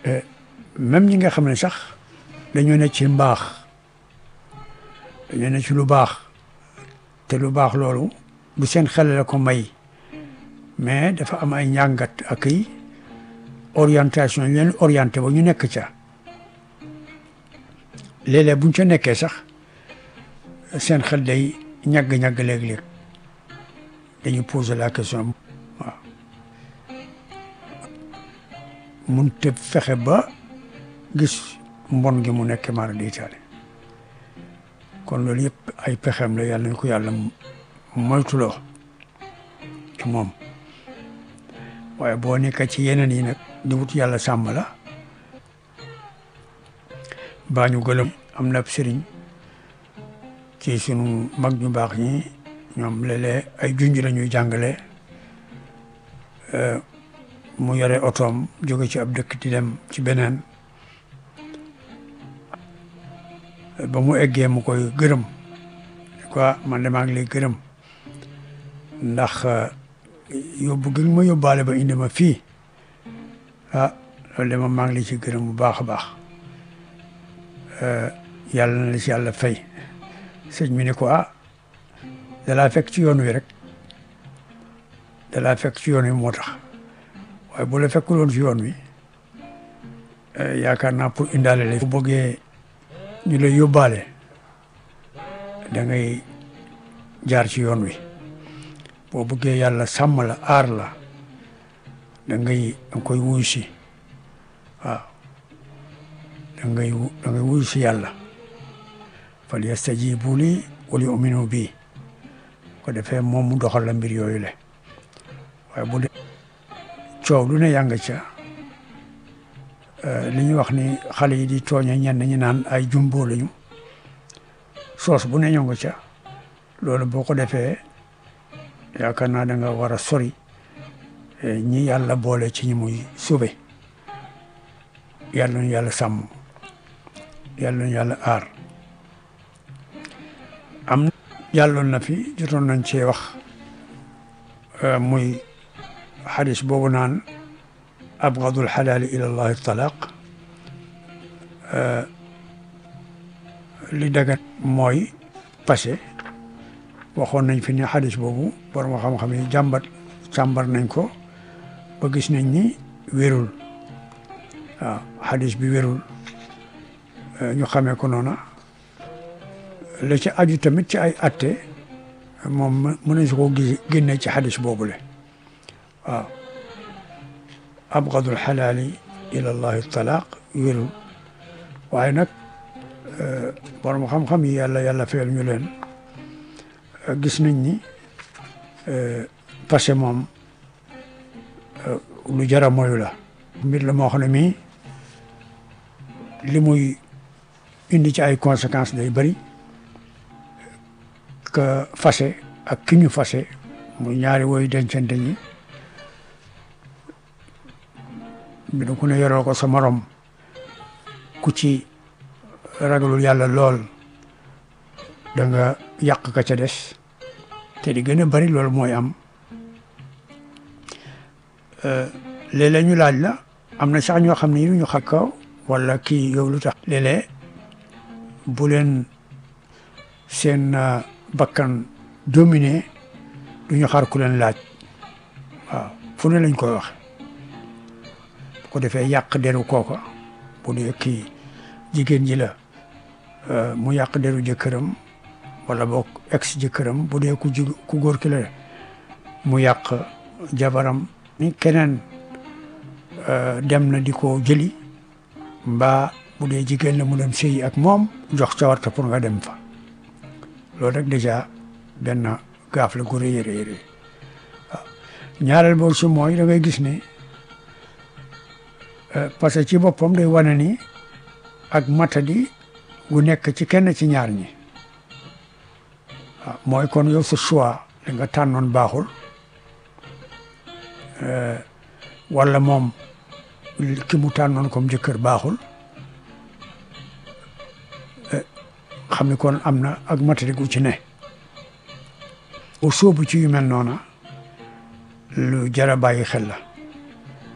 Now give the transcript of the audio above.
même ñi nga xam ne sax dañoo ne ci mbaax dañoo ne ci lu baax te lu baax loolu du seen xel la ko may mais dafa am ay njàngat ak i orientation yu leen orienté ba ñu nekk ca léeg-léeg buñ ca nekkee sax seen xel day ñagg-ñagg léeg-léeg dañu poser la question waaw mun te fexe ba gis mbon gi mu nekk mara di taale kon loolu yëpp ay pexeem la yàlla ñu ko yàlla moytuloo ci moom waaye boo nekk ci yeneen yi nag di wut yàlla sàmm la baa ñu gëlëm am na sëriñ ci sunu mag ñu baax ñi ñoom léeg-léeg ay junj la ñuy jàngale mu yore otoom jóge ci ab dëkk di dem ci beneen ba mu eggee mu koy gërëm quoi man de maa ngi lay gërëm ndax yóbbu gi ma yóbbaale ba indi ma fii ah loolu de ma maa ngi lay ci gërëm bu baax a baax yàlla na la ci yàlla fay sëñ mi ne ko ah dalaa fekk ci yoon wi rek dalaa fekk ci yoon wi moo tax waaye bu la fekkul woon ci yoon wi yaakaar naa pour indaale la bu bëggee ñu lay yóbbaale da ngay jaar ci yoon wi boo bëggee yàlla sàmm la aar la da ngay da nga koy wuyu si waaw da ngay da ngay wuyu si yàlla fal yastajibu li wal yu'minu bi ko defee moom mu doxal la mbir yooyu le waaye bu dee coow lu ne yàng ca li ñuy wax ni xale yi di tooñe ñenn ñi naan ay jumbo lañu soos bu ne ñoo nga ca loolu boo ko defee yaakaar naa da nga war a sori ñi yàlla boole ci ñi muy sube yàlla ñu yàlla sàmm yàlla ñu yàlla aar am jàlloon na fi jotoon nañ cee wax muy xadis boobu naan abgadul xalaali ila llahi talaq li dagat mooy passé waxoon nañ fi ne xadis boobu borom xam-xam yi jàmbat càmbar nañ ko ba gis nañ ni wérul waaw xadis bi wérul ñu xamee ko noona la ci aju tamit ci ay atte moom mën nañ si ko gis génne ci xadis boobule waaw abgadul xalaali ila llahi talaaq wérul waaye nag borom xam-xam yi yàlla yàlla fayal ñu leen gis nañ ni passé moom lu jara moyu la mbir la moo xam ne mii li muy indi ci ay conséquences day bëri que fase ak ki ñu fase muy ñaari woy dencante ñi bi du ku ne yoroo ko sa morom ku ci ragalul yàlla lool da nga yàq ka ca des te di gën a bari loolu mooy am léeg-léeg ñu laaj la am na sax ñoo xam ne ñu xam kaw wala kii yow lu tax léeg-léeg bu leen seen bakkan dominé du ñu xaar ku leen laaj waaw fu ne lañ koy wax bu ko defee yàq deru kooka bu dee kii jigéen ji la mu yàq deru jëkkëram wala boog ex jëkkëram bu dee ku jig ku góor ki la mu yàq jabaram ni keneen dem na di ko jëli mbaa bu dee jigéen la mu dem sëyi ak moom jox cawarta pour nga dem fa loolu rek déjà benn gaaf la gu rëy rëy rëy waaw ñaareel boobu si mooy da ngay gis ne parce que ci boppam day wane ni ak matadi gu nekk ci kenn ci ñaar ñi waaw mooy kon yow sa choix da nga tànnoon baaxul wala moom ki mu tànnoon comme jëkkër baaxul xam ni kon am na ak matadi gu ci ne bu sóobu ci yu mel noona lu jara bàyyi xel la